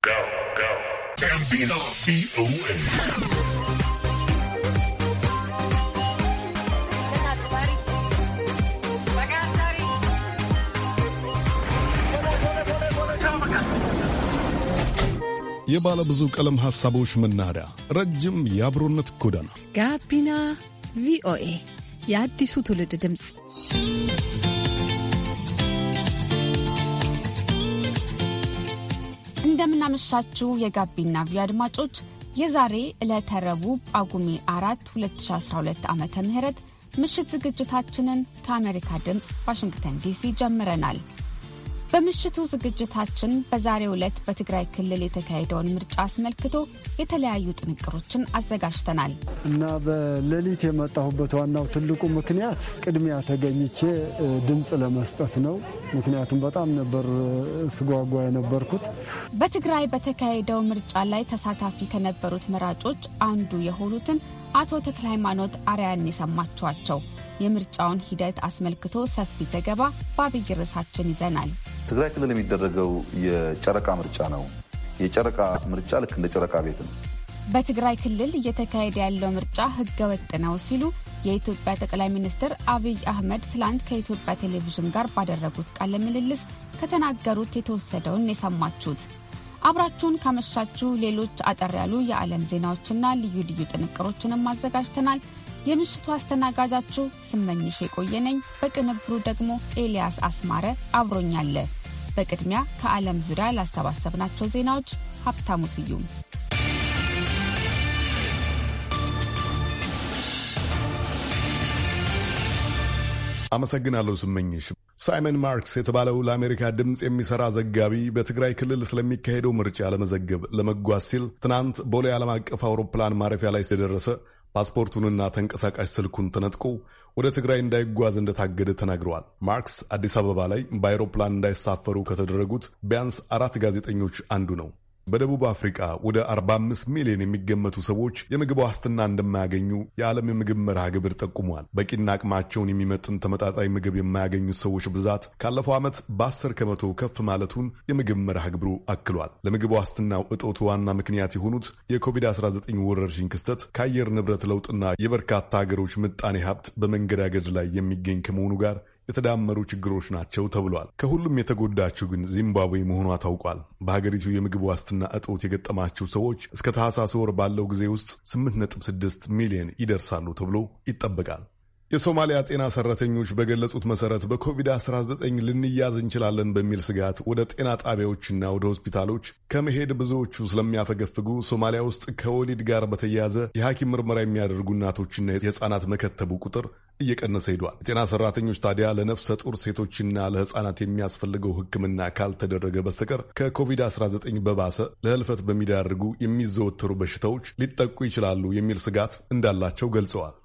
የባለ ብዙ ቀለም ሐሳቦች መናኸሪያ፣ ረጅም የአብሮነት ጎዳና ጋቢና ቪኦኤ የአዲሱ ትውልድ ድምፅ። እንደምናመሻችሁ የጋቢና ቪ አድማጮች የዛሬ ዕለተ ረቡዕ ጳጉሜ አራት 2012 ዓ ም ምሽት ዝግጅታችንን ከአሜሪካ ድምፅ ዋሽንግተን ዲሲ ጀምረናል። በምሽቱ ዝግጅታችን በዛሬው ዕለት በትግራይ ክልል የተካሄደውን ምርጫ አስመልክቶ የተለያዩ ጥንቅሮችን አዘጋጅተናል እና በሌሊት የመጣሁበት ዋናው ትልቁ ምክንያት ቅድሚያ ተገኝቼ ድምፅ ለመስጠት ነው። ምክንያቱም በጣም ነበር ስጓጓ የነበርኩት። በትግራይ በተካሄደው ምርጫ ላይ ተሳታፊ ከነበሩት መራጮች አንዱ የሆኑትን አቶ ተክለ ሃይማኖት አርያን የሰማችኋቸው። የምርጫውን ሂደት አስመልክቶ ሰፊ ዘገባ በአብይ ርዕሳችን ይዘናል። ትግራይ ክልል የሚደረገው የጨረቃ ምርጫ ነው። የጨረቃ ምርጫ ልክ እንደ ጨረቃ ቤት ነው። በትግራይ ክልል እየተካሄደ ያለው ምርጫ ህገ ወጥ ነው ሲሉ የኢትዮጵያ ጠቅላይ ሚኒስትር አብይ አህመድ ትላንት ከኢትዮጵያ ቴሌቪዥን ጋር ባደረጉት ቃለ ምልልስ ከተናገሩት የተወሰደውን የሰማችሁት። አብራችሁን ካመሻችሁ ሌሎች አጠር ያሉ የዓለም ዜናዎችና ልዩ ልዩ ጥንቅሮችንም አዘጋጅተናል። የምሽቱ አስተናጋጃችሁ ስመኝሽ የቆየነኝ፣ በቅንብሩ ደግሞ ኤልያስ አስማረ አብሮኛለ። በቅድሚያ ከዓለም ዙሪያ ላሰባሰብናቸው ዜናዎች ሀብታሙ ስዩም። አመሰግናለሁ ስመኝሽ። ሳይመን ማርክስ የተባለው ለአሜሪካ ድምፅ የሚሠራ ዘጋቢ በትግራይ ክልል ስለሚካሄደው ምርጫ ለመዘገብ ለመጓዝ ሲል ትናንት ቦሌ ዓለም አቀፍ አውሮፕላን ማረፊያ ላይ ሲደረሰ ፓስፖርቱንና ተንቀሳቃሽ ስልኩን ተነጥቆ ወደ ትግራይ እንዳይጓዝ እንደታገደ ተናግረዋል። ማርክስ አዲስ አበባ ላይ በአይሮፕላን እንዳይሳፈሩ ከተደረጉት ቢያንስ አራት ጋዜጠኞች አንዱ ነው። በደቡብ አፍሪቃ ወደ 45 ሚሊዮን የሚገመቱ ሰዎች የምግብ ዋስትና እንደማያገኙ የዓለም የምግብ መርሃ ግብር ጠቁሟል። በቂና አቅማቸውን የሚመጥን ተመጣጣኝ ምግብ የማያገኙት ሰዎች ብዛት ካለፈው ዓመት በ10 ከመቶ ከፍ ማለቱን የምግብ መርሃ ግብሩ አክሏል። ለምግብ ዋስትናው እጦቱ ዋና ምክንያት የሆኑት የኮቪድ-19 ወረርሽኝ ክስተት ከአየር ንብረት ለውጥና የበርካታ ሀገሮች ምጣኔ ሀብት በመንገዳገድ ላይ የሚገኝ ከመሆኑ ጋር የተዳመሩ ችግሮች ናቸው ተብሏል። ከሁሉም የተጎዳችው ግን ዚምባብዌ መሆኗ ታውቋል። በሀገሪቱ የምግብ ዋስትና እጦት የገጠማቸው ሰዎች እስከ ታህሳስ ወር ባለው ጊዜ ውስጥ 8.6 ሚሊዮን ይደርሳሉ ተብሎ ይጠበቃል። የሶማሊያ ጤና ሰራተኞች በገለጹት መሰረት በኮቪድ-19 ልንያዝ እንችላለን በሚል ስጋት ወደ ጤና ጣቢያዎችና ወደ ሆስፒታሎች ከመሄድ ብዙዎቹ ስለሚያፈገፍጉ ሶማሊያ ውስጥ ከወሊድ ጋር በተያያዘ የሐኪም ምርመራ የሚያደርጉ እናቶችና የሕፃናት መከተቡ ቁጥር እየቀነሰ ሄዷል። የጤና ሰራተኞች ታዲያ ለነፍሰ ጡር ሴቶችና ለሕፃናት የሚያስፈልገው ሕክምና ካልተደረገ በስተቀር ከኮቪድ-19 በባሰ ለህልፈት በሚዳርጉ የሚዘወተሩ በሽታዎች ሊጠቁ ይችላሉ የሚል ስጋት እንዳላቸው ገልጸዋል።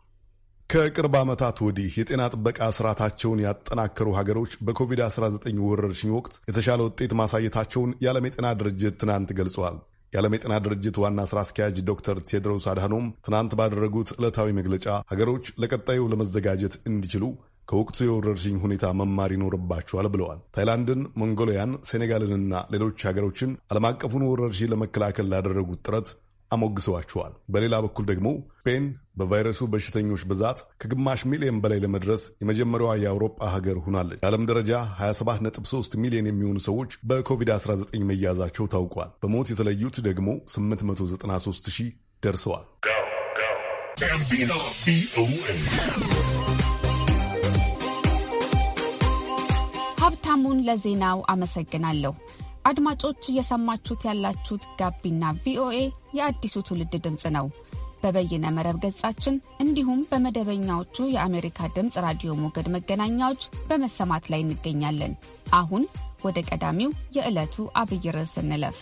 ከቅርብ ዓመታት ወዲህ የጤና ጥበቃ ስርዓታቸውን ያጠናከሩ ሀገሮች በኮቪድ-19 ወረርሽኝ ወቅት የተሻለ ውጤት ማሳየታቸውን የዓለም የጤና ድርጅት ትናንት ገልጸዋል። የዓለም የጤና ድርጅት ዋና ሥራ አስኪያጅ ዶክተር ቴድሮስ አድሃኖም ትናንት ባደረጉት ዕለታዊ መግለጫ ሀገሮች ለቀጣዩ ለመዘጋጀት እንዲችሉ ከወቅቱ የወረርሽኝ ሁኔታ መማር ይኖርባቸዋል ብለዋል። ታይላንድን፣ ሞንጎሊያን፣ ሴኔጋልንና ሌሎች ሀገሮችን ዓለም አቀፉን ወረርሽኝ ለመከላከል ላደረጉት ጥረት አሞግሰዋቸዋል። በሌላ በኩል ደግሞ ስፔን በቫይረሱ በሽተኞች ብዛት ከግማሽ ሚሊዮን በላይ ለመድረስ የመጀመሪያዋ የአውሮፓ ሀገር ሆናለች። የዓለም ደረጃ 27.3 ሚሊዮን የሚሆኑ ሰዎች በኮቪድ-19 መያዛቸው ታውቋል። በሞት የተለዩት ደግሞ 893 ሺህ ደርሰዋል። ሀብታሙን ለዜናው አመሰግናለሁ። አድማጮች እየሰማችሁት ያላችሁት ጋቢና ቪኦኤ የአዲሱ ትውልድ ድምፅ ነው። በበይነ መረብ ገጻችን እንዲሁም በመደበኛዎቹ የአሜሪካ ድምፅ ራዲዮ ሞገድ መገናኛዎች በመሰማት ላይ እንገኛለን። አሁን ወደ ቀዳሚው የዕለቱ አብይ ርዕስ እንለፍ።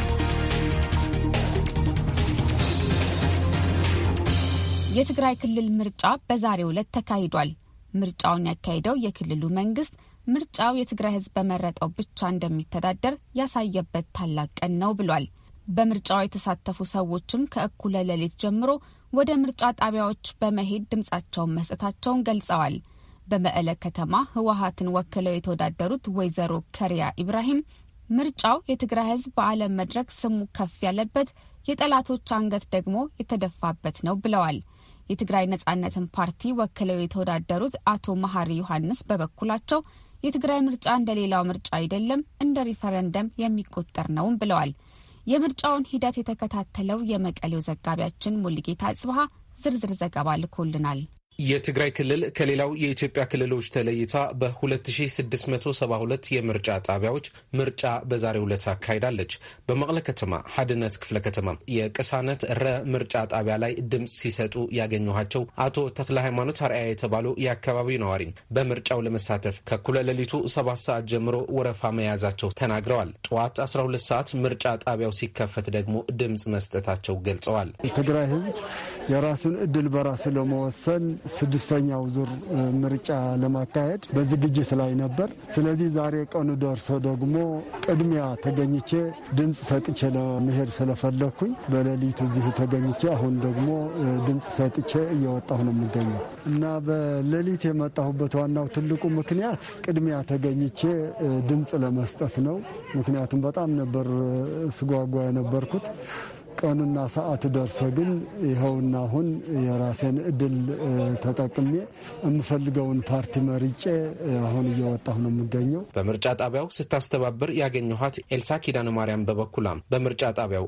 የትግራይ ክልል ምርጫ በዛሬው ዕለት ተካሂዷል። ምርጫውን ያካሄደው የክልሉ መንግስት ምርጫው የትግራይ ሕዝብ በመረጠው ብቻ እንደሚተዳደር ያሳየበት ታላቅ ቀን ነው ብሏል። በምርጫው የተሳተፉ ሰዎችም ከእኩለ ሌሊት ጀምሮ ወደ ምርጫ ጣቢያዎች በመሄድ ድምጻቸውን መስጠታቸውን ገልጸዋል። በመቀለ ከተማ ህወሀትን ወክለው የተወዳደሩት ወይዘሮ ከሪያ ኢብራሂም ምርጫው የትግራይ ህዝብ በዓለም መድረክ ስሙ ከፍ ያለበት የጠላቶች አንገት ደግሞ የተደፋበት ነው ብለዋል። የትግራይ ነጻነትን ፓርቲ ወክለው የተወዳደሩት አቶ መሐሪ ዮሐንስ በበኩላቸው የትግራይ ምርጫ እንደ ሌላው ምርጫ አይደለም፣ እንደ ሪፈረንደም የሚቆጠር ነውም ብለዋል። የምርጫውን ሂደት የተከታተለው የመቀሌው ዘጋቢያችን ሙልጌታ አጽብሃ ዝርዝር ዘገባ ልኮልናል። የትግራይ ክልል ከሌላው የኢትዮጵያ ክልሎች ተለይታ በ2672 የምርጫ ጣቢያዎች ምርጫ በዛሬው ዕለት አካሂዳለች። በመቀለ ከተማ ሀድነት ክፍለ ከተማ የቅሳነት ረ ምርጫ ጣቢያ ላይ ድምፅ ሲሰጡ ያገኘኋቸው አቶ ተክለ ሃይማኖት አርአያ የተባሉ የአካባቢው ነዋሪ በምርጫው ለመሳተፍ ከኩለ ሌሊቱ ሰባት ሰዓት ጀምሮ ወረፋ መያዛቸው ተናግረዋል። ጠዋት 12 ሰዓት ምርጫ ጣቢያው ሲከፈት ደግሞ ድምፅ መስጠታቸው ገልጸዋል። የትግራይ ሕዝብ የራሱን እድል በራሱ ለመወሰን ስድስተኛው ዙር ምርጫ ለማካሄድ በዝግጅት ላይ ነበር። ስለዚህ ዛሬ ቀኑ ደርሶ ደግሞ ቅድሚያ ተገኝቼ ድምፅ ሰጥቼ ለመሄድ ስለፈለግኩኝ በሌሊቱ እዚህ ተገኝቼ አሁን ደግሞ ድምፅ ሰጥቼ እየወጣሁ ነው የሚገኘው እና በሌሊት የመጣሁበት ዋናው ትልቁ ምክንያት ቅድሚያ ተገኝቼ ድምፅ ለመስጠት ነው። ምክንያቱም በጣም ነበር ስጓጓ የነበርኩት ቀኑና ሰዓት ደርሶ ግን ይኸውና አሁን የራሴን እድል ተጠቅሜ የምፈልገውን ፓርቲ መርጬ አሁን እየወጣሁ ነው የምገኘው። በምርጫ ጣቢያው ስታስተባብር ያገኘኋት ኤልሳ ኪዳነ ማርያም በበኩላም በምርጫ ጣቢያው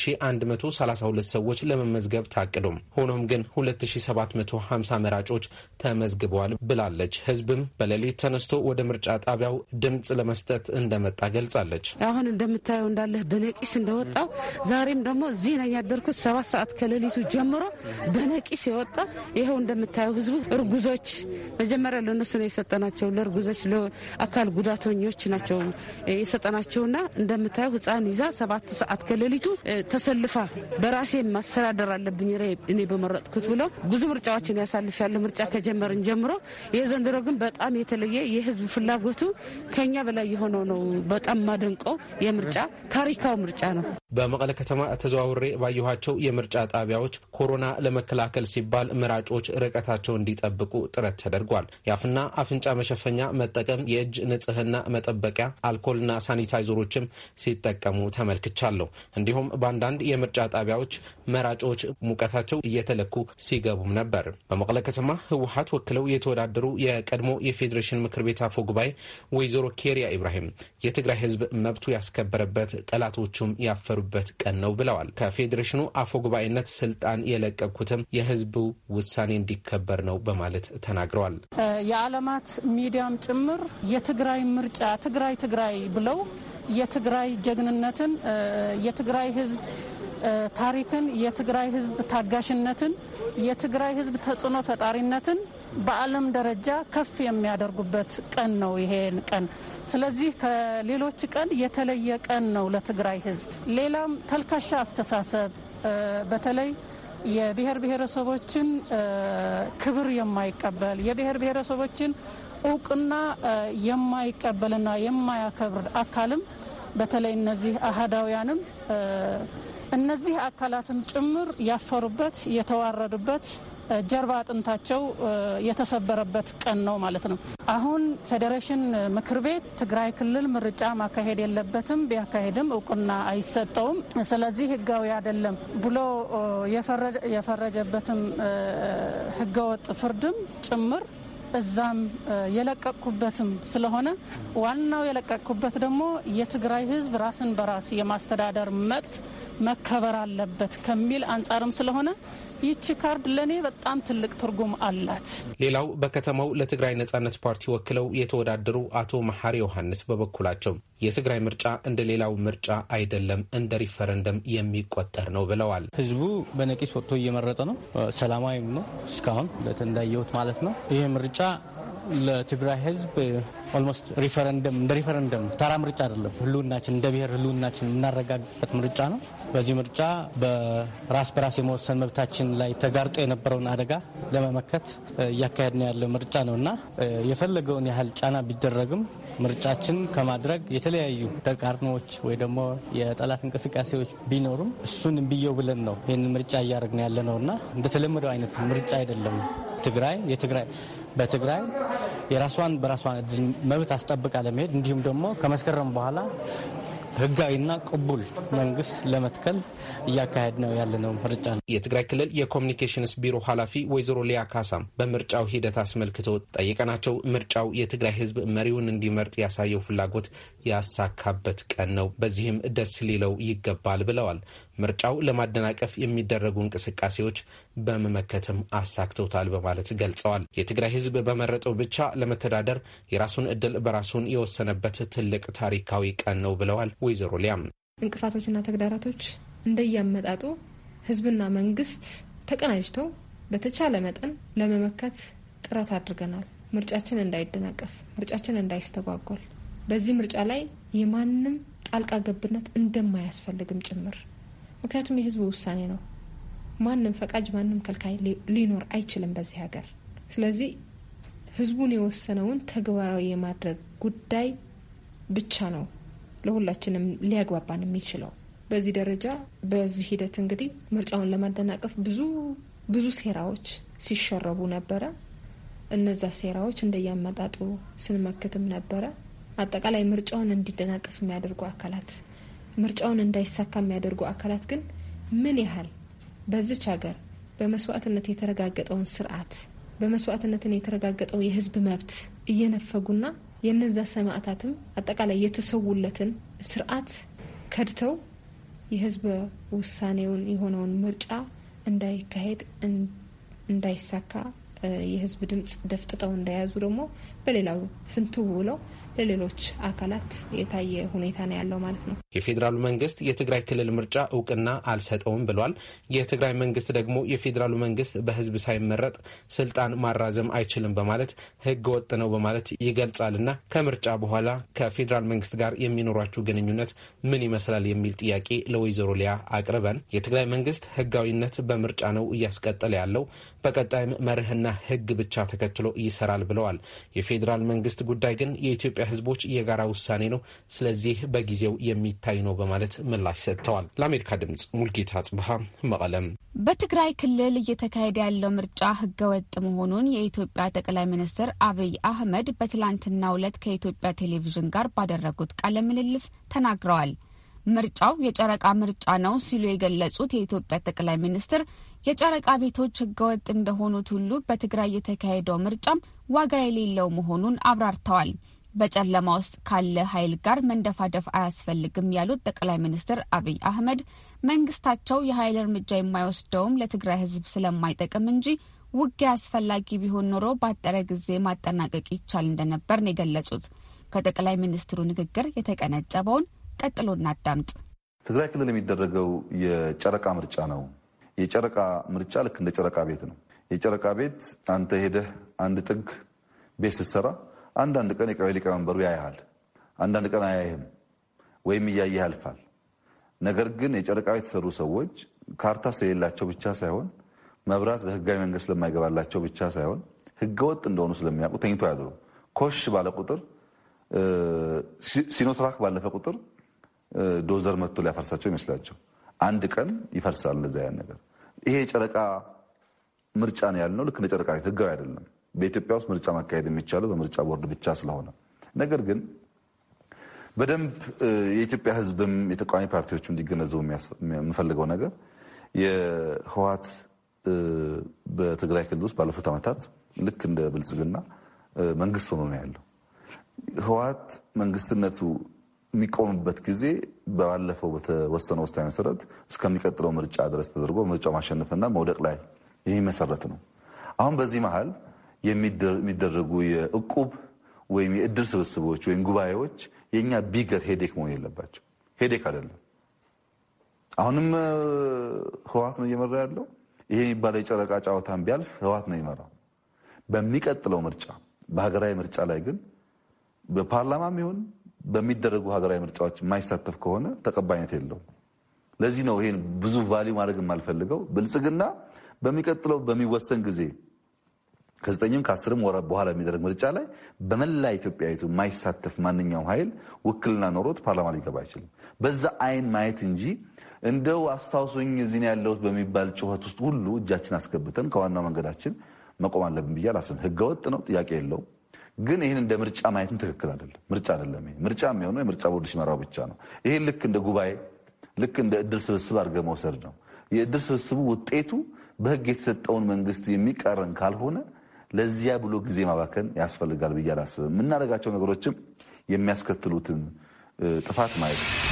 1132 ሰዎች ለመመዝገብ ታቅዶም ሆኖም ግን 2750 መራጮች ተመዝግበዋል ብላለች። ህዝብም በሌሊት ተነስቶ ወደ ምርጫ ጣቢያው ድምፅ ለመስጠት እንደመጣ ገልጻለች። አሁን እንደምታየው እንዳለህ በነቂስ እንደወጣው ዛሬም ደግሞ እዚህ ነኝ ያደርኩት ሰባት ሰዓት ከሌሊቱ ጀምሮ በነቂስ የወጣ ይኸው እንደምታየው ህዝቡ እርጉዞች መጀመሪያ ለእነሱ ነው የሰጠናቸው። ለእርጉዞች ለአካል ጉዳተኞች ናቸው የሰጠናቸውና እንደምታየው ህፃን ይዛ ሰባት ሰዓት ከሌሊቱ ተሰልፋ በራሴ ማስተዳደር አለብኝ እኔ በመረጥኩት ብሎ ብዙ ምርጫዎችን ያሳልፍ ያለ ምርጫ ከጀመርን ጀምሮ ይህ ዘንድሮ ግን በጣም የተለየ የህዝብ ፍላጎቱ ከኛ በላይ የሆነው ነው። በጣም ማደንቀው የምርጫ ታሪካዊ ምርጫ ነው። በመቀለ ከተማ ተዘዋውሬ ባየኋቸው የምርጫ ጣቢያዎች ኮሮና ለመከላከል ሲባል መራጮች ርቀታቸው እንዲጠብቁ ጥረት ተደርጓል። የአፍና አፍንጫ መሸፈኛ መጠቀም፣ የእጅ ንጽህና መጠበቂያ አልኮልና ሳኒታይዘሮችም ሲጠቀሙ ተመልክቻለሁ። እንዲሁም በአንዳንድ የምርጫ ጣቢያዎች መራጮች ሙቀታቸው እየተለኩ ሲገቡም ነበር። በመቀለ ከተማ ህወሀት ወክለው የተወዳደሩ የቀድሞ የፌዴሬሽን ምክር ቤት አፈ ጉባኤ ወይዘሮ ኬሪያ ኢብራሂም የትግራይ ህዝብ መብቱ ያስከበረበት ጠላቶቹም ያፈሩበት ቀን ነው ብለዋል። ከፌዴሬሽኑ አፈ ጉባኤነት ስልጣን የለቀኩትም የህዝቡ ውሳኔ እንዲከበር ነው በማለት ተናግረዋል። የዓለማት ሚዲያም ጭምር የትግራይ ምርጫ ትግራይ ትግራይ ብለው የትግራይ ጀግንነትን የትግራይ ህዝብ ታሪክን የትግራይ ህዝብ ታጋሽነትን የትግራይ ህዝብ ተጽዕኖ ፈጣሪነትን በዓለም ደረጃ ከፍ የሚያደርጉበት ቀን ነው ይሄን ቀን። ስለዚህ ከሌሎች ቀን የተለየ ቀን ነው ለትግራይ ህዝብ። ሌላም ተልካሻ አስተሳሰብ በተለይ የብሔር ብሔረሰቦችን ክብር የማይቀበል የብሔር ብሔረሰቦችን እውቅና የማይቀበልና የማያከብር አካልም በተለይ እነዚህ አህዳውያንም እነዚህ አካላትም ጭምር ያፈሩበት የተዋረዱበት ጀርባ አጥንታቸው የተሰበረበት ቀን ነው ማለት ነው። አሁን ፌዴሬሽን ምክር ቤት ትግራይ ክልል ምርጫ ማካሄድ የለበትም፣ ቢያካሄድም እውቅና አይሰጠውም፣ ስለዚህ ህጋዊ አይደለም ብሎ የፈረጀበትም ህገወጥ ፍርድም ጭምር እዛም የለቀቅኩበትም ስለሆነ ዋናው የለቀቅኩበት ደግሞ የትግራይ ህዝብ ራስን በራስ የማስተዳደር መብት መከበር አለበት ከሚል አንጻርም ስለሆነ ይቺ ካርድ ለእኔ በጣም ትልቅ ትርጉም አላት። ሌላው በከተማው ለትግራይ ነጻነት ፓርቲ ወክለው የተወዳደሩ አቶ መሐሪ ዮሐንስ በበኩላቸው የትግራይ ምርጫ እንደ ሌላው ምርጫ አይደለም፣ እንደ ሪፈረንደም የሚቆጠር ነው ብለዋል። ህዝቡ በነቂስ ወጥቶ እየመረጠ ነው። ሰላማዊም ነው እስካሁን እንዳየሁት ማለት ነው። ይህ ምርጫ ለትግራይ ህዝብ ኦልሞስት ሪፈረንደም እንደ ሪፈረንደም ተራ ምርጫ አይደለም። ህልውናችን እንደ ብሔር ህልውናችን የምናረጋግበት ምርጫ ነው። በዚህ ምርጫ በራስ በራስ የመወሰን መብታችን ላይ ተጋርጦ የነበረውን አደጋ ለመመከት እያካሄድን ያለ ምርጫ ነው እና የፈለገውን ያህል ጫና ቢደረግም ምርጫችን ከማድረግ የተለያዩ ተቃርኖዎች ወይ ደግሞ የጠላት እንቅስቃሴዎች ቢኖሩም እሱን እምብየው ብለን ነው ይህን ምርጫ እያደረግን ያለ ነው እና እንደተለመደው አይነት ምርጫ አይደለም። ትግራይ የትግራይ በትግራይ የራሷን በራሷን እድል መብት አስጠብቃ ለመሄድ እንዲሁም ደግሞ ከመስከረም በኋላ ህጋዊና ቅቡል መንግስት ለመትከል እያካሄድ ነው ያለነው ምርጫ ነው። የትግራይ ክልል የኮሚኒኬሽንስ ቢሮ ኃላፊ ወይዘሮ ሊያ ካሳም በምርጫው ሂደት አስመልክቶ ጠይቀናቸው ምርጫው የትግራይ ህዝብ መሪውን እንዲመርጥ ያሳየው ፍላጎት ያሳካበት ቀን ነው፣ በዚህም ደስ ሊለው ይገባል ብለዋል። ምርጫው ለማደናቀፍ የሚደረጉ እንቅስቃሴዎች በመመከትም አሳክተውታል በማለት ገልጸዋል። የትግራይ ህዝብ በመረጠው ብቻ ለመተዳደር የራሱን እድል በራሱን የወሰነበት ትልቅ ታሪካዊ ቀን ነው ብለዋል ወይዘሮ ሊያም። እንቅፋቶችና ተግዳሮቶች እንደያመጣጡ ህዝብና መንግስት ተቀናጅተው በተቻለ መጠን ለመመከት ጥረት አድርገናል። ምርጫችን እንዳይደናቀፍ፣ ምርጫችን እንዳይስተጓጎል፣ በዚህ ምርጫ ላይ የማንም ጣልቃ ገብነት እንደማያስፈልግም ጭምር ምክንያቱም የህዝቡ ውሳኔ ነው። ማንም ፈቃጅ ማንም ከልካይ ሊኖር አይችልም በዚህ ሀገር። ስለዚህ ህዝቡን የወሰነውን ተግባራዊ የማድረግ ጉዳይ ብቻ ነው ለሁላችንም ሊያግባባን የሚችለው። በዚህ ደረጃ በዚህ ሂደት እንግዲህ ምርጫውን ለማደናቀፍ ብዙ ብዙ ሴራዎች ሲሸረቡ ነበረ። እነዛ ሴራዎች እንደያመጣጡ ስንመክትም ነበረ። አጠቃላይ ምርጫውን እንዲደናቀፍ የሚያደርጉ አካላት ምርጫውን እንዳይሳካ የሚያደርጉ አካላት ግን ምን ያህል በዚች ሀገር በመስዋዕትነት የተረጋገጠውን ስርዓት በመስዋዕትነትን የተረጋገጠው የህዝብ መብት እየነፈጉና የነዛ ሰማዕታትም አጠቃላይ የተሰዉለትን ስርዓት ከድተው የህዝብ ውሳኔውን የሆነውን ምርጫ እንዳይካሄድ እንዳይሳካ የህዝብ ድምጽ ደፍጥጠው እንደያዙ ደግሞ በሌላው ፍንትው ብለው ለሌሎች አካላት የታየ ሁኔታ ነው ያለው ማለት ነው። የፌዴራሉ መንግስት የትግራይ ክልል ምርጫ እውቅና አልሰጠውም ብሏል። የትግራይ መንግስት ደግሞ የፌዴራሉ መንግስት በህዝብ ሳይመረጥ ስልጣን ማራዘም አይችልም በማለት ህገ ወጥ ነው በማለት ይገልጻልና ከምርጫ በኋላ ከፌዴራል መንግስት ጋር የሚኖራችሁ ግንኙነት ምን ይመስላል የሚል ጥያቄ ለወይዘሮ ሊያ አቅርበን የትግራይ መንግስት ህጋዊነት በምርጫ ነው እያስቀጠለ ያለው በቀጣይም መርህና ህግ ብቻ ተከትሎ ይሰራል ብለዋል። የፌዴራል መንግስት ጉዳይ ግን የኢትዮጵያ ህዝቦች የጋራ ውሳኔ ነው፣ ስለዚህ በጊዜው የሚታይ ነው በማለት ምላሽ ሰጥተዋል። ለአሜሪካ ድምጽ ሙልጌታ ጽብሃ መቀለም። በትግራይ ክልል እየተካሄደ ያለው ምርጫ ህገወጥ መሆኑን የኢትዮጵያ ጠቅላይ ሚኒስትር አብይ አህመድ በትላንትናው ዕለት ከኢትዮጵያ ቴሌቪዥን ጋር ባደረጉት ቃለ ምልልስ ተናግረዋል። ምርጫው የጨረቃ ምርጫ ነው ሲሉ የገለጹት የኢትዮጵያ ጠቅላይ ሚኒስትር የጨረቃ ቤቶች ህገወጥ እንደሆኑት ሁሉ በትግራይ የተካሄደው ምርጫም ዋጋ የሌለው መሆኑን አብራርተዋል። በጨለማ ውስጥ ካለ ኃይል ጋር መንደፋደፍ አያስፈልግም ያሉት ጠቅላይ ሚኒስትር አብይ አህመድ መንግስታቸው የኃይል እርምጃ የማይወስደውም ለትግራይ ህዝብ ስለማይጠቅም እንጂ ውጊያ አስፈላጊ ቢሆን ኖሮ ባጠረ ጊዜ ማጠናቀቅ ይቻል እንደነበር ነው የገለጹት። ከጠቅላይ ሚኒስትሩ ንግግር የተቀነጨበውን ቀጥሎ እናዳምጥ። ትግራይ ክልል የሚደረገው የጨረቃ ምርጫ ነው። የጨረቃ ምርጫ ልክ እንደ ጨረቃ ቤት ነው። የጨረቃ ቤት አንተ ሄደህ አንድ ጥግ ቤት ስትሰራ አንዳንድ ቀን የቀበሌ ሊቀመንበሩ ያያሃል፣ አንዳንድ ቀን አያይህም፣ ወይም እያየህ ያልፋል። ነገር ግን የጨረቃ ቤት የተሰሩ ሰዎች ካርታ ስለሌላቸው ብቻ ሳይሆን መብራት በህጋዊ መንገድ ስለማይገባላቸው ብቻ ሳይሆን ህገወጥ እንደሆኑ ስለሚያውቁ ተኝቶ ያድሩ። ኮሽ ባለ ቁጥር ሲኖትራክ ባለፈ ቁጥር ዶዘር መጥቶ ሊያፈርሳቸው ይመስላቸው አንድ ቀን ይፈርሳል። እንደዛ ያን ነገር ይሄ የጨረቃ ምርጫ ነው ያልነው ልክ እንደ ጨረቃ ቤት ህጋዊ አይደለም። በኢትዮጵያ ውስጥ ምርጫ ማካሄድ የሚቻለው በምርጫ ቦርድ ብቻ ስለሆነ ነገር ግን በደንብ የኢትዮጵያ ህዝብም የተቃዋሚ ፓርቲዎቹ እንዲገነዘቡ የምፈልገው ነገር የህወሓት በትግራይ ክልል ውስጥ ባለፉት ዓመታት ልክ እንደ ብልጽግና መንግስት ሆኖ ነው ያለው። ህወሓት መንግስትነቱ የሚቆምበት ጊዜ ባለፈው በተወሰነ ውሳኔ መሰረት እስከሚቀጥለው ምርጫ ድረስ ተደርጎ ምርጫው ማሸነፍና መውደቅ ላይ የሚመሰረት ነው። አሁን በዚህ መሀል የሚደረጉ የእቁብ ወይም የእድር ስብስቦች ወይም ጉባኤዎች የእኛ ቢገር ሄዴክ መሆን የለባቸው። ሄዴክ አይደለም። አሁንም ህወሓት ነው እየመራ ያለው። ይሄ የሚባለው የጨረቃ ጨዋታን ቢያልፍ ህወሓት ነው ይመራው። በሚቀጥለው ምርጫ በሀገራዊ ምርጫ ላይ ግን በፓርላማም ይሁን በሚደረጉ ሀገራዊ ምርጫዎች የማይሳተፍ ከሆነ ተቀባይነት የለውም። ለዚህ ነው ይሄን ብዙ ቫሊዩ ማድረግ የማልፈልገው። ብልጽግና በሚቀጥለው በሚወሰን ጊዜ ከዘጠኝም ከአስርም ወራት በኋላ የሚደረግ ምርጫ ላይ በመላ ኢትዮጵያዊቱ የማይሳተፍ ማንኛውም ኃይል ውክልና ኖሮት ፓርላማ ሊገባ አይችልም። በዛ አይን ማየት እንጂ እንደው አስታውሶኝ እዚህ ያለሁት በሚባል ጩኸት ውስጥ ሁሉ እጃችን አስገብተን ከዋናው መንገዳችን መቆም አለብን ብዬ አላስብም። ህገወጥ ነው፣ ጥያቄ የለውም። ግን ይህን እንደ ምርጫ ማየትም ትክክል አይደለም። ምርጫ አይደለም። ይሄ ምርጫ የሚሆነው የምርጫ ቦርድ ሲመራው ብቻ ነው። ይሄን ልክ እንደ ጉባኤ ልክ እንደ እድል ስብስብ አድርገህ መውሰድ ነው። የእድል ስብስቡ ውጤቱ በህግ የተሰጠውን መንግስት የሚቃረን ካልሆነ ለዚያ ብሎ ጊዜ ማባከን ያስፈልጋል ብዬ አላስብም። የምናደርጋቸው ነገሮችም የሚያስከትሉትን ጥፋት ማየት ነው።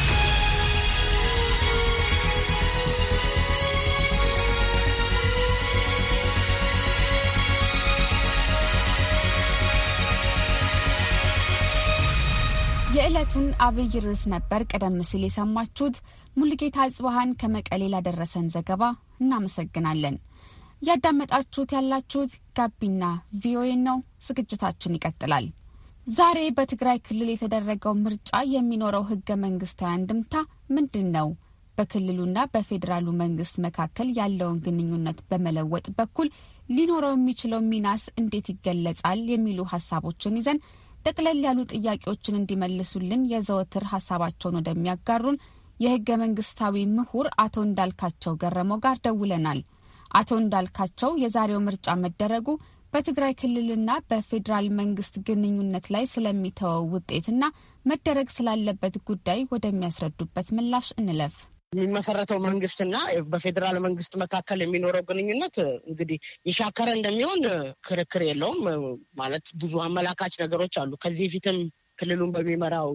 የዕለቱን አብይ ርዕስ ነበር ቀደም ሲል የሰማችሁት። ሙልጌታ አጽባሃን ከመቀሌ ላደረሰን ዘገባ እናመሰግናለን። እያዳመጣችሁት ያላችሁት ጋቢና ቪኦኤ ነው። ዝግጅታችን ይቀጥላል። ዛሬ በትግራይ ክልል የተደረገው ምርጫ የሚኖረው ህገ መንግስታዊ አንድምታ ምንድን ነው? በክልሉና በፌዴራሉ መንግስት መካከል ያለውን ግንኙነት በመለወጥ በኩል ሊኖረው የሚችለው ሚናስ እንዴት ይገለጻል? የሚሉ ሀሳቦችን ይዘን ጠቅለል ያሉ ጥያቄዎችን እንዲመልሱልን የዘወትር ሀሳባቸውን ወደሚያጋሩን የህገ መንግስታዊ ምሁር አቶ እንዳልካቸው ገረመው ጋር ደውለናል። አቶ እንዳልካቸው የዛሬው ምርጫ መደረጉ በትግራይ ክልልና በፌዴራል መንግስት ግንኙነት ላይ ስለሚተወው ውጤትና መደረግ ስላለበት ጉዳይ ወደሚያስረዱበት ምላሽ እንለፍ። የሚመሰረተው መንግስትና በፌዴራል መንግስት መካከል የሚኖረው ግንኙነት እንግዲህ የሻከረ እንደሚሆን ክርክር የለውም። ማለት ብዙ አመላካች ነገሮች አሉ። ከዚህ በፊትም ክልሉን በሚመራው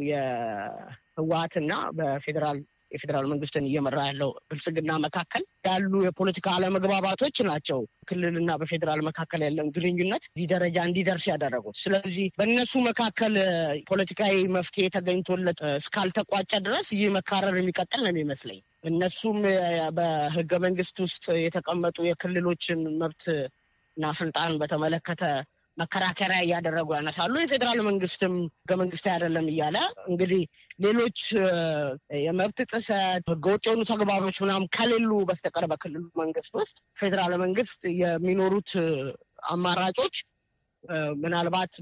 የህወሀትና በፌዴራል የፌዴራል መንግስትን እየመራ ያለው ብልጽግና መካከል ያሉ የፖለቲካ አለመግባባቶች ናቸው ክልልና በፌዴራል መካከል ያለን ግንኙነት እዚህ ደረጃ እንዲደርስ ያደረጉት። ስለዚህ በእነሱ መካከል ፖለቲካዊ መፍትሄ ተገኝቶለት እስካልተቋጨ ድረስ ይህ መካረር የሚቀጥል ነው የሚመስለኝ። እነሱም በህገ መንግስት ውስጥ የተቀመጡ የክልሎችን መብት እና ስልጣን በተመለከተ መከራከሪያ እያደረጉ ያነሳሉ። የፌዴራል መንግስትም ህገ መንግስታዊ አይደለም እያለ እንግዲህ ሌሎች የመብት ጥሰት ህገወጥ የሆኑ ተግባሮች ምናምን ከሌሉ በስተቀር በክልሉ መንግስት ውስጥ ፌዴራል መንግስት የሚኖሩት አማራጮች ምናልባት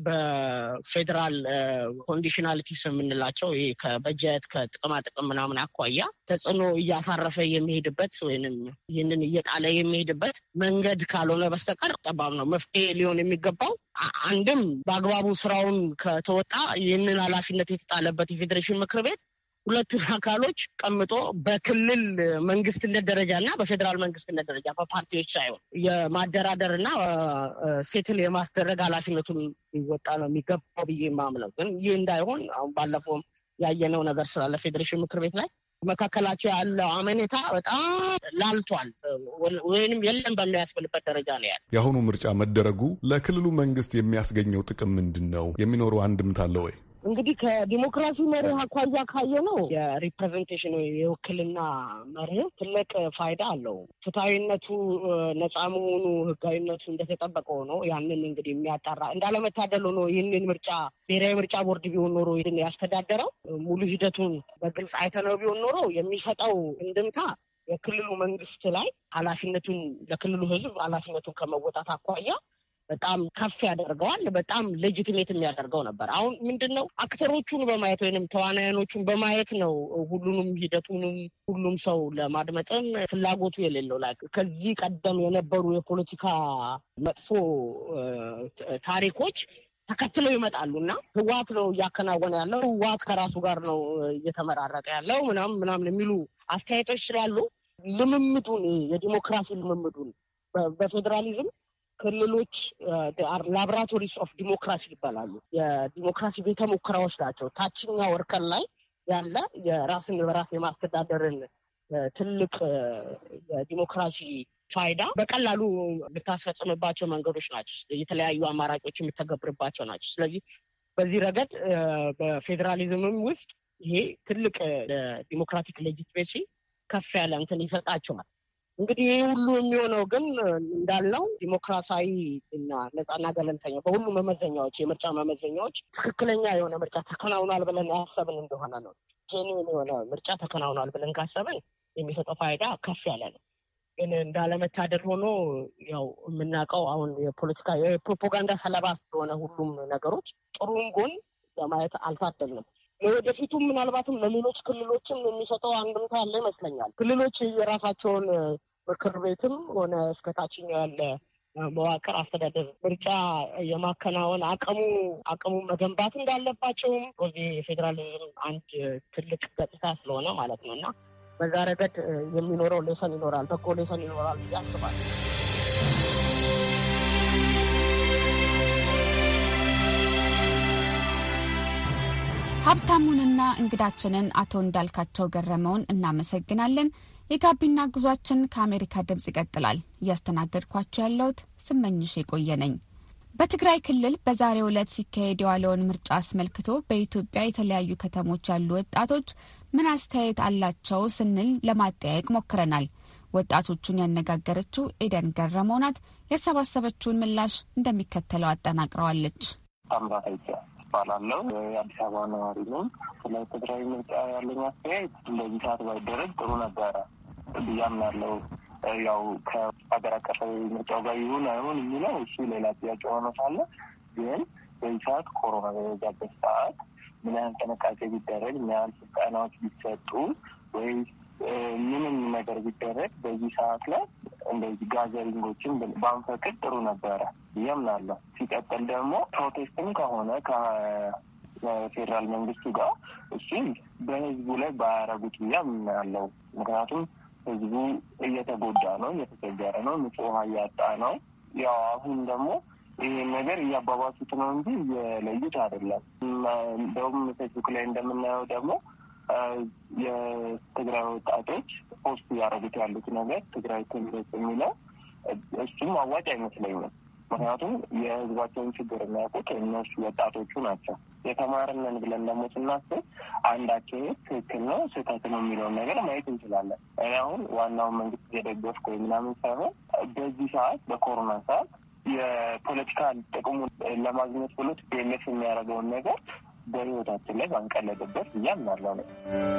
በፌዴራል ኮንዲሽናሊቲስ የምንላቸው ይሄ ከበጀት ከጥቅማ ጥቅም ምናምን አኳያ ተጽዕኖ እያሳረፈ የሚሄድበት ወይንም ይህንን እየጣለ የሚሄድበት መንገድ ካልሆነ በስተቀር ጠባብ ነው። መፍትሄ ሊሆን የሚገባው አንድም በአግባቡ ስራውን ከተወጣ ይህንን ኃላፊነት የተጣለበት የፌዴሬሽን ምክር ቤት ሁለቱን አካሎች ቀምጦ በክልል መንግስትነት ደረጃ እና በፌዴራል መንግስትነት ደረጃ በፓርቲዎች ሳይሆን የማደራደር እና ሴትል የማስደረግ ኃላፊነቱን ሊወጣ ነው የሚገባው ብዬ የማምነው። ግን ይህ እንዳይሆን አሁን ባለፈውም ያየነው ነገር ስላለ ፌዴሬሽን ምክር ቤት ላይ መካከላቸው ያለው አመኔታ በጣም ላልቷል ወይንም የለም በሚያስብልበት ደረጃ ነው ያለ። የአሁኑ ምርጫ መደረጉ ለክልሉ መንግስት የሚያስገኘው ጥቅም ምንድን ነው? የሚኖረው አንድምታ አለ ወይ? እንግዲህ ከዲሞክራሲ መርህ አኳያ ካየ ነው የሪፕሬዘንቴሽን የውክልና መርህ ትልቅ ፋይዳ አለው። ፍትሐዊነቱ፣ ነፃ መሆኑ፣ ህጋዊነቱ እንደተጠበቀ ሆኖ ያንን እንግዲህ የሚያጣራ እንዳለመታደል ሆኖ ይህንን ምርጫ ብሔራዊ ምርጫ ቦርድ ቢሆን ኖሮ ይህን ያስተዳደረው ሙሉ ሂደቱን በግልጽ አይተነው ቢሆን ኖሮ የሚሰጠው እንድምታ የክልሉ መንግስት ላይ ኃላፊነቱን ለክልሉ ህዝብ ኃላፊነቱን ከመወጣት አኳያ በጣም ከፍ ያደርገዋል። በጣም ሌጂቲሜት የሚያደርገው ነበር። አሁን ምንድን ነው አክተሮቹን በማየት ወይንም ተዋናያኖቹን በማየት ነው ሁሉንም ሂደቱንም ሁሉም ሰው ለማድመጥም ፍላጎቱ የሌለው ላይ ከዚህ ቀደም የነበሩ የፖለቲካ መጥፎ ታሪኮች ተከትለው ይመጣሉ እና ህወሓት ነው እያከናወነ ያለው ህወሓት ከራሱ ጋር ነው እየተመራረቀ ያለው ምናምን ምናምን የሚሉ አስተያየቶች ስላሉ ልምምዱን የዲሞክራሲ ልምምዱን በፌዴራሊዝም ክልሎች ላቦራቶሪስ ኦፍ ዲሞክራሲ ይባላሉ። የዲሞክራሲ ቤተ ሙከራዎች ናቸው። ታችኛው እርከን ላይ ያለ የራስን በራስ የማስተዳደርን ትልቅ የዲሞክራሲ ፋይዳ በቀላሉ የምታስፈጽምባቸው መንገዶች ናቸው። የተለያዩ አማራጮች የምተገብርባቸው ናቸው። ስለዚህ በዚህ ረገድ በፌዴራሊዝምም ውስጥ ይሄ ትልቅ ዲሞክራቲክ ሌጂትሜሲ ከፍ ያለ እንትን ይሰጣቸዋል። እንግዲህ ይህ ሁሉ የሚሆነው ግን እንዳልነው ዲሞክራሲያዊ እና ነጻና ገለልተኛ በሁሉ መመዘኛዎች የምርጫ መመዘኛዎች ትክክለኛ የሆነ ምርጫ ተከናውኗል ብለን ያሰብን እንደሆነ ነው። ጄኒን የሆነ ምርጫ ተከናውኗል ብለን ካሰብን የሚሰጠው ፋይዳ ከፍ ያለ ነው። ግን እንዳለመታደል ሆኖ ያው የምናውቀው አሁን የፖለቲካ የፕሮፓጋንዳ ሰለባ ስለሆነ ሁሉም ነገሮች ጥሩም ጎን ለማየት አልታደልንም። ለወደፊቱም ምናልባትም ለሌሎች ክልሎችም የሚሰጠው አንድምታ ያለ ይመስለኛል። ክልሎች የራሳቸውን ምክር ቤትም ሆነ እስከ ታችኛው ያለ መዋቅር አስተዳደር ምርጫ የማከናወን አቅሙ አቅሙን መገንባት እንዳለባቸውም የፌዴራሊዝም አንድ ትልቅ ገጽታ ስለሆነ ማለት ነው እና በዛ ረገድ የሚኖረው ሌሰን ይኖራል፣ በጎ ሌሰን ይኖራል ብዬ አስባለሁ። ሀብታሙንና እንግዳችንን አቶ እንዳልካቸው ገረመውን እናመሰግናለን። የጋቢና ጉዟችን ከአሜሪካ ድምፅ ይቀጥላል። እያስተናገድኳቸው ያለሁት ስመኝሽ የቆየ ነኝ። በትግራይ ክልል በዛሬው ዕለት ሲካሄድ የዋለውን ምርጫ አስመልክቶ በኢትዮጵያ የተለያዩ ከተሞች ያሉ ወጣቶች ምን አስተያየት አላቸው ስንል ለማጠያየቅ ሞክረናል። ወጣቶቹን ያነጋገረችው ኤደን ገረመው ናት። ያሰባሰበችውን ምላሽ እንደሚከተለው አጠናቅረዋለች። እባላለሁ። የአዲስ አበባ ነዋሪ ነው። ስለ ትግራይ ምርጫ ያለኝ አስተያየት እንደዚህ ሰዓት ባይደረግ ጥሩ ነበረ ብያም ያለው ያው ከሀገር አቀፋዊ ምርጫው ጋር ይሁን አይሁን የሚለው እሱ ሌላ ጥያቄ ሆኖ ሳለ ግን በዚህ ሰዓት ኮሮና በበዛበት ሰዓት ምን ያህል ጥንቃቄ ቢደረግ ምን ያህል ስልጠናዎች ቢሰጡ ወይ ምንም ነገር ቢደረግ በዚህ ሰዓት ላይ እንደዚህ ጋዘሪንጎችን ባንፈቅድ ጥሩ ነበረ እያምናለሁ። ሲቀጥል ደግሞ ፕሮቴስትም ከሆነ ከፌዴራል መንግስቱ ጋር እሱ በህዝቡ ላይ ባያረጉት ብዬ አምናለሁ። ምክንያቱም ህዝቡ እየተጎዳ ነው፣ እየተቸገረ ነው፣ ንጹህ ውሃ እያጣ ነው። ያው አሁን ደግሞ ይህን ነገር እያባባሱት ነው እንጂ እየለዩት አይደለም። እንደውም ፌስቡክ ላይ እንደምናየው ደግሞ የትግራይ ወጣቶች ፖስት እያደረጉት ያሉት ነገር ትግራይ ትምረጥ የሚለው እሱም አዋጭ አይመስለኝም። ምክንያቱም የህዝባቸውን ችግር የሚያውቁት እነሱ ወጣቶቹ ናቸው። የተማርነን ብለን ደግሞ ስናስብ አንድ አካሄድ ትክክል ነው ስህተት ነው የሚለውን ነገር ማየት እንችላለን። እኔ አሁን ዋናውን መንግስት እየደገፍኩ ወይ ምናምን ሳይሆን በዚህ ሰዓት በኮሮና ሰዓት የፖለቲካ ጥቅሙን ለማግኘት ብሎ ቲፒኤልኤፍ የሚያደርገውን ነገር በህይወታችን ላይ ባንቀለድበት ብዬ አምናለሁ ነው።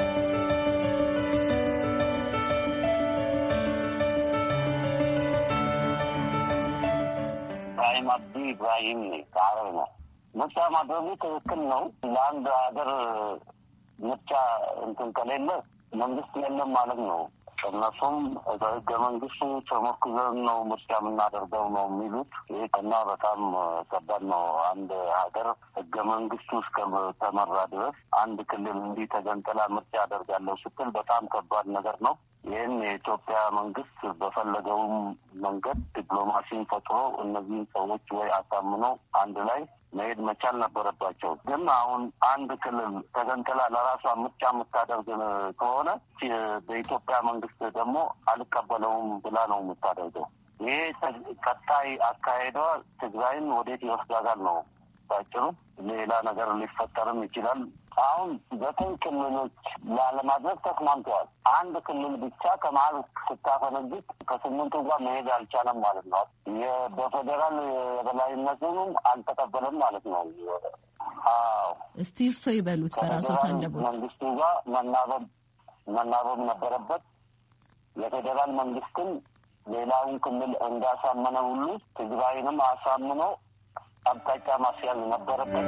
ኢብራሂም አብዲ ኢብራሂም ከአረብ ነው። ምርጫ ማድረጉ ትክክል ነው። ለአንድ ሀገር ምርጫ እንትን ከሌለ መንግስት የለም ማለት ነው። እነሱም በህገ መንግስቱ ተሞክዘን ነው ምርጫ የምናደርገው ነው የሚሉት። ይህ እና በጣም ከባድ ነው። አንድ ሀገር ህገ መንግስቱ እስከተመራ ድረስ አንድ ክልል እንዲህ ተገንጥላ ምርጫ አደርጋለሁ ስትል በጣም ከባድ ነገር ነው። ይህን የኢትዮጵያ መንግስት በፈለገውም መንገድ ዲፕሎማሲን ፈጥሮ እነዚህን ሰዎች ወይ አሳምኖ አንድ ላይ መሄድ መቻል ነበረባቸው። ግን አሁን አንድ ክልል ተገንጥላ ለራሷ ምርጫ የምታደርግ ከሆነ በኢትዮጵያ መንግስት ደግሞ አልቀበለውም ብላ ነው የምታደርገው። ይሄ ቀጣይ አካሄዷ ትግራይን ወዴት ይወስዳታል ነው ባጭሩ። ሌላ ነገር ሊፈጠርም ይችላል። አሁን ዘጠኝ ክልሎች ላለማድረግ ተስማምተዋል። አንድ ክልል ብቻ ከመሀል ስታፈነግጥ ከስምንቱ ጋር መሄድ አልቻለም ማለት ነው። በፌዴራል የበላይነቱንም አልተቀበለም ማለት ነው። አዎ እስቲ እርሶ ይበሉት በራሶት አንደቦት መንግስቱ ጋር መናበብ መናበብ ነበረበት። የፌዴራል መንግስትን ሌላውን ክልል እንዳሳመነ ሁሉ ትግራይንም አሳምኖ አቅጣጫ ማስያዝ ነበረበት።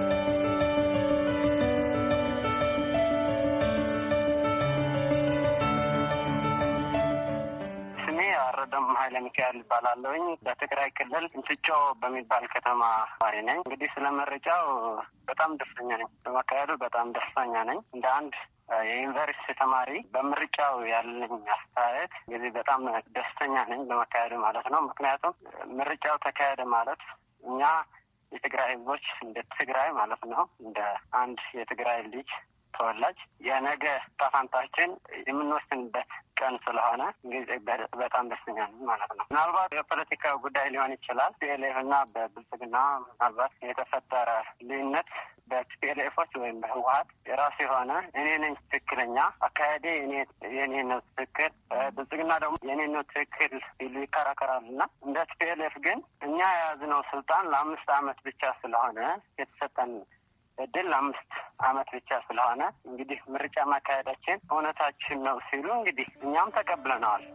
ስሜ አረደም ኃይለ ሚካኤል ይባላለሁኝ። በትግራይ ክልል እንስጮ በሚባል ከተማ ነዋሪ ነኝ። እንግዲህ ስለ መረጃው በጣም ደስተኛ ነኝ። በመካሄዱ በጣም ደስተኛ ነኝ። እንደ አንድ የዩኒቨርሲቲ ተማሪ በምርጫው ያለኝ አስተያየት እንግዲህ በጣም ደስተኛ ነኝ በመካሄዱ ማለት ነው። ምክንያቱም ምርጫው ተካሄደ ማለት እኛ የትግራይ ህዝቦች እንደ ትግራይ ማለት ነው እንደ አንድ የትግራይ ልጅ ተወላጅ የነገ ጣፋንታችን የምንወስንበት ቀን ስለሆነ እንግዲህ በጣም ደስተኛ ነኝ ማለት ነው። ምናልባት የፖለቲካ ጉዳይ ሊሆን ይችላል። ቲፒኤልኤፍ እና በብልጽግና ምናልባት የተፈጠረ ልዩነት በቲፒኤልኤፎች ወይም በህወሀት የራሱ የሆነ እኔ ነኝ ትክክለኛ አካሄዴ የኔ ነው ትክክል፣ ብልጽግና ደግሞ የኔ ነው ትክክል ሲሉ ይከራከራሉ እና እንደ ቲፒኤልኤፍ ግን እኛ የያዝነው ስልጣን ለአምስት አመት ብቻ ስለሆነ የተሰጠን እድል ለአምስት አመት ብቻ ስለሆነ እንግዲህ ምርጫ ማካሄዳችን እውነታችን ነው ሲሉ እንግዲህ እኛም ተቀብለነዋል።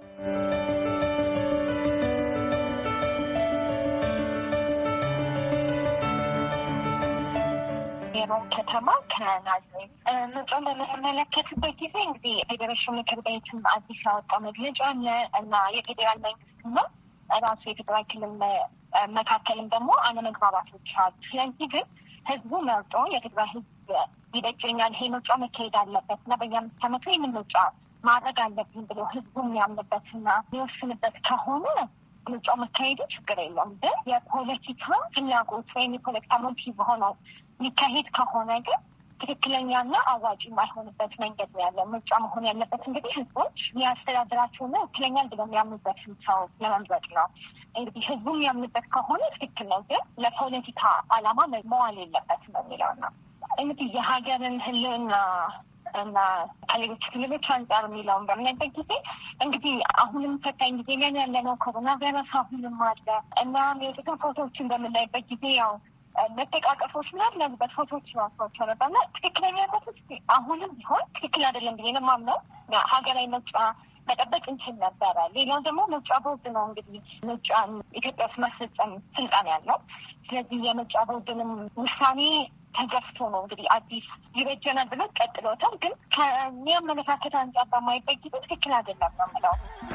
የሮም ከተማ ከናዝሬት ምርጫን በምንመለከትበት ጊዜ እንግዲህ ፌዴሬሽን ምክር ቤትም አዲስ ያወጣው መግለጫ አለ እና የፌዴራል መንግስት ነው ራሱ የትግራይ ክልል መካከልም ደግሞ አለመግባባቶች አሉ። ስለዚህ ግን ህዝቡ መርጦ የትግራይ ህዝብ ይበጀኛል፣ ይሄ ምርጫ መካሄድ አለበት እና በየአምስት ዓመቱ ይህንን ምርጫ ማድረግ አለብኝ ብሎ ህዝቡ የሚያምንበትና የሚወስንበት ከሆነ ምርጫው መካሄዱ ችግር የለውም። ግን የፖለቲካ ፍላጎት ወይም የፖለቲካ ሞቲቭ ሆነው የሚካሄድ ከሆነ ግን ትክክለኛና አዋጭ የማይሆንበት መንገድ ነው ያለው። ምርጫ መሆን ያለበት እንግዲህ ህዝቦች የሚያስተዳድራቸውና ትክክለኛል ብለው የሚያምኑበትን ሰው ለመምረጥ ነው። እንግዲህ ህዝቡ የሚያምንበት ከሆነ ትክክል ነው፣ ግን ለፖለቲካ ዓላማ መዋል የለበትም የሚለው ነው። እንግዲህ የሀገርን ህልውና እና ከሌሎች ክልሎች አንጻር የሚለውን በምናይበት ጊዜ እንግዲህ አሁንም ፈታኝ ጊዜ ላይ ያለነው ኮሮና ቫይረስ አሁንም አለ እና የወጡትን ፎቶዎችን በምናይበት ጊዜ ያው መጠቃቀፎች ምናምን ያሉበት ፎቶዎች ራሷቸው ነበር እና ትክክለኛነት አሁንም ቢሆን ትክክል አይደለም ብዬ ነው የማምነው። ሀገራዊ ምርጫ መጠበቅ እንችል ነበረ። ሌላው ደግሞ ምርጫ ቦርድ ነው እንግዲህ ምርጫ ኢትዮጵያ ውስጥ ማስፈጸም ስልጣን ያለው። ስለዚህ የምርጫ ቦርድንም ውሳኔ ተገፍቶ ነው እንግዲህ አዲስ ይበጀናል ብሎ ቀጥሎታል። ግን ከእኔ አመለካከት አንጻር በማይበት ጊዜ ትክክል አይደለም ነው የምለው።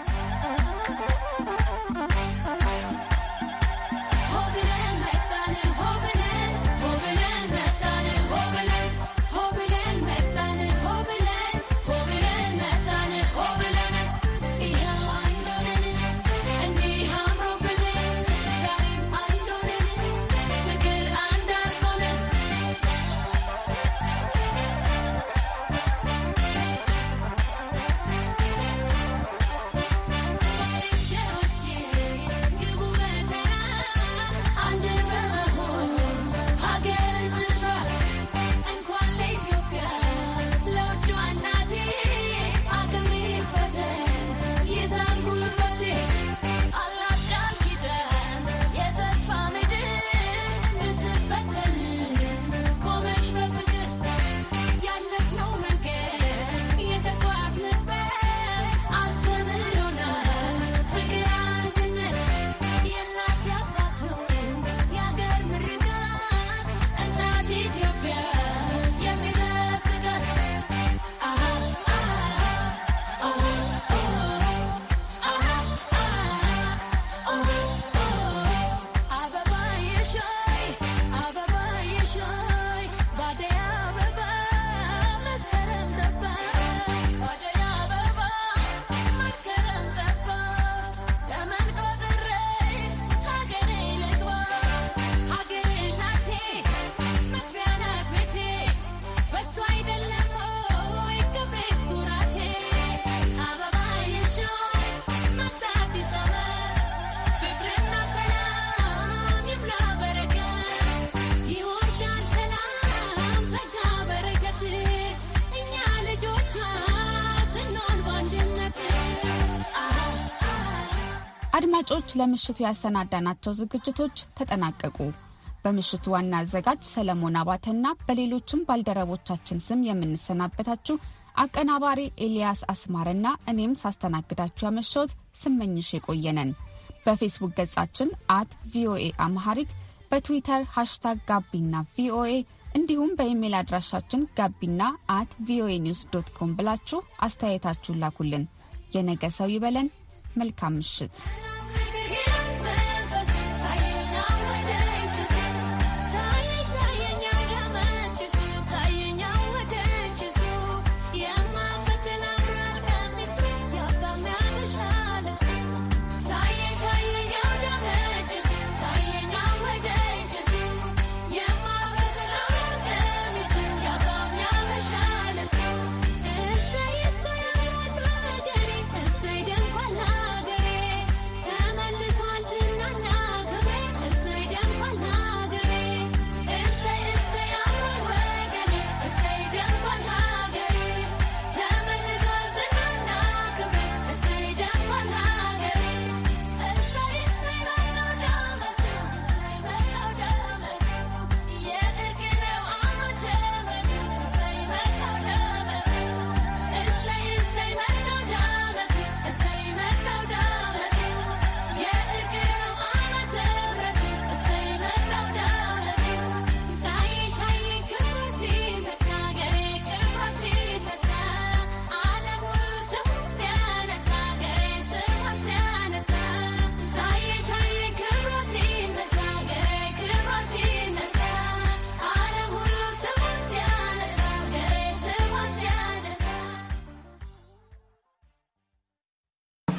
አድማጮች ለምሽቱ ያሰናዳናቸው ዝግጅቶች ተጠናቀቁ። በምሽቱ ዋና አዘጋጅ ሰለሞን አባተና በሌሎችም ባልደረቦቻችን ስም የምንሰናበታችሁ አቀናባሪ ኤልያስ አስማርና እኔም ሳስተናግዳችሁ ያመሸሁት ስመኝሽ የቆየነን። በፌስቡክ ገጻችን አት ቪኦኤ አምሃሪክ በትዊተር ሃሽታግ ጋቢና ቪኦኤ እንዲሁም በኢሜይል አድራሻችን ጋቢና አት ቪኦኤ ኒውስ ዶት ኮም ብላችሁ አስተያየታችሁን ላኩልን። የነገ ሰው ይበለን። መልካም ምሽት።